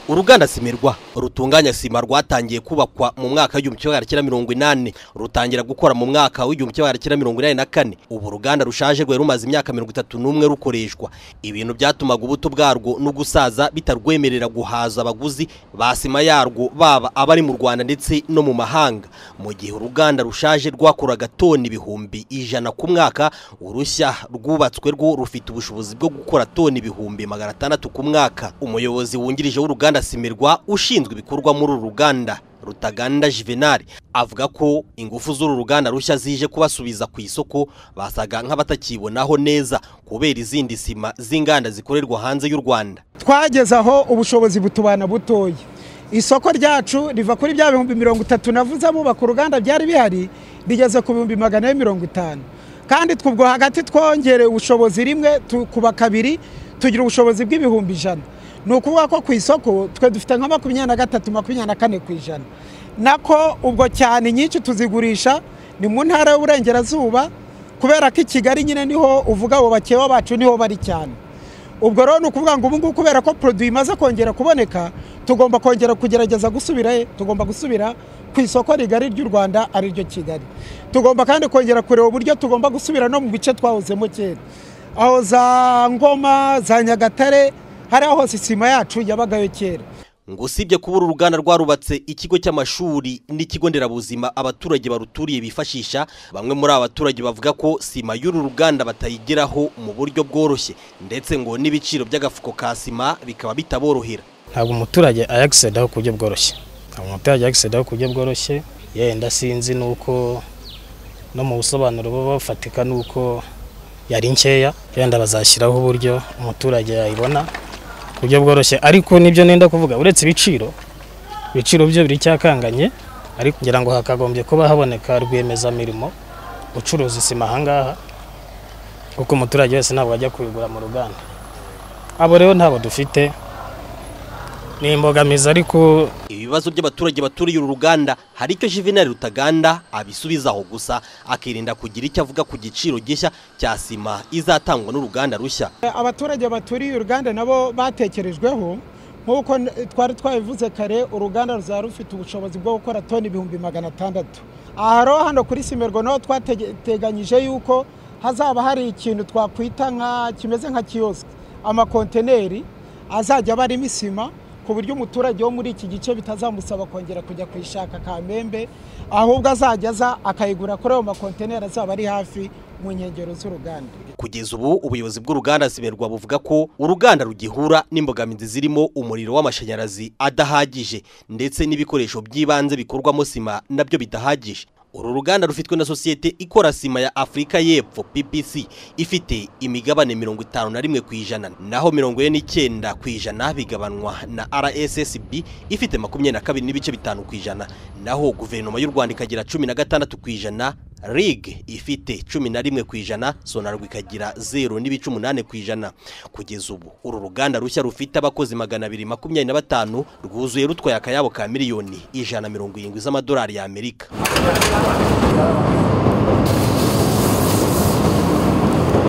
uruganda simirwa rutunganya sima rwatangiye kubakwa mu mwaka w'igihumbi kimwe magana cyenda mirongo inani rutangira gukora mu mwaka w'igihumbi kimwe magana cyenda mirongo inani na kane ubu uruganda rushaje rwari rumaze imyaka mirongo itatu n'umwe rukoreshwa ibintu byatumaga ubuto bwarwo n'ugusaza bitarwemerera guhaza abaguzi ba sima yarwo baba abari mu rwanda ndetse no mu mahanga mu gihe uruganda rushaje rwakoraga toni ibihumbi ijana ku mwaka urushya rwubatswe rwo rufite ubushobozi bwo gukora toni ibihumbi magana atandatu ku mwaka umuyobozi wungirije w'uruganda simirwa ushinzwe ibikorwa muri uru ruganda rutaganda juvenal avuga ko ingufu z'uru ruganda rushya zije kubasubiza ku isoko basaga nk'abatakibonaho neza kubera izindi sima z'inganda zikorerwa hanze y'u rwanda twageze aho ubushobozi butubana butoya isoko ryacu riva kuri bya bihumbi mirongo itatu navuze abubaka uruganda byari bihari rigeze ku bihumbi magana ane mirongo itanu kandi twubwo hagati twongereye ubushobozi rimwe tukuba kabiri tugira ubushobozi bw'ibihumbi ijana ni ukuvuga ko ku isoko twe dufite nka makumyabiri na gatatu makumyabiri na kane ku ijana nako ubwo cyane nyinshi tuzigurisha ni mu ntara y'uburengerazuba kubera ko i kigali nyine niho uvuga abo bakeya bacu niho bari cyane ubwo rero ni ukuvuga ngo ubu ngubu kubera ko poroduwi imaze kongera kuboneka tugomba kongera kugerageza gusubira tugomba gusubira ku isoko rigari ry'u rwanda ariryo kigali tugomba kandi kongera kureba uburyo tugomba gusubira no mu bice twahozemo kera aho za ngoma za nyagatare hariya hose isima yacu yabagayo kera ngo usibye kuba uru ruganda rwarubatse ikigo cy'amashuri n'ikigo nderabuzima abaturage baruturiye bifashisha bamwe muri aba baturage bavuga ko sima y'uru ruganda batayigeraho mu buryo bworoshye ndetse ngo n'ibiciro by'agafuko ka sima bikaba bitaborohera ntabwo umuturage ayagisedaho ku buryo bworoshye ntabwo umuturage ayagisedaho ku buryo bworoshye yenda sinzi n'uko no mu busobanuro buba bufatika n'uko yari nkeya yenda bazashyiraho uburyo umuturage yayibona ku buryo bworoshye ariko nibyo nenda kuvuga uretse ibiciro ibiciro byo biracyakanganye ariko kugira ngo hakagombye kuba haboneka rwiyemezamirimo ucuruza isima ahangaha kuko umuturage wese ntabwo ajya kubigura mu ruganda abo rero ntabwo dufite ni imbogamizi ariko ibibazo by'abaturage baturiye uru ruganda hari icyo Juvenal Rutaganda abisubizaho gusa akirinda kugira icyo avuga ku giciro gishya cya sima izatangwa n'uruganda rushya abaturage baturiye uruganda nabo batekerejweho nk'uko twari twabivuze kare uruganda ruzaba rufite ubushobozi bwo gukora toni ibihumbi magana atandatu aha rero hano kuri simerwa naho twateganyije yuko hazaba hari ikintu twakwita nka kimeze nka kiyosike amakonteneri azajya aba arimo isima ku buryo umuturage wo muri iki gice bitazamusaba kongera kujya kuyishaka kamembe ahubwo azajya aza akayigura kuri ayo makonteneri azaba ari hafi mu nkengero z'uruganda kugeza ubu ubuyobozi bw'uruganda siberwa buvuga ko uruganda rugihura n'imbogamizi zirimo umuriro w'amashanyarazi adahagije ndetse n'ibikoresho by'ibanze bikorwamo sima nabyo bidahagije uru ruganda rufitwe na sosiyete ikora sima ya afurika y'epfo ppc ifite imigabane mirongo itanu na rimwe ku ijana naho mirongo ine n'icyenda ku ijana bigabanwa na rssb ifite makumyabiri na kabiri n'ibice bitanu ku ijana naho guverinoma y'u rwanda ikagira cumi na gatandatu ku ijana rig ifite cumi na rimwe ku ijana sonarwa ikagira zeru n'ibice umunani ku ijana kugeza ubu uru ruganda rushya rufite abakozi magana abiri makumyabiri na batanu rwuzuye rutwaye akayabo ka miliyoni ijana mirongo irindwi z'amadolari y'amerika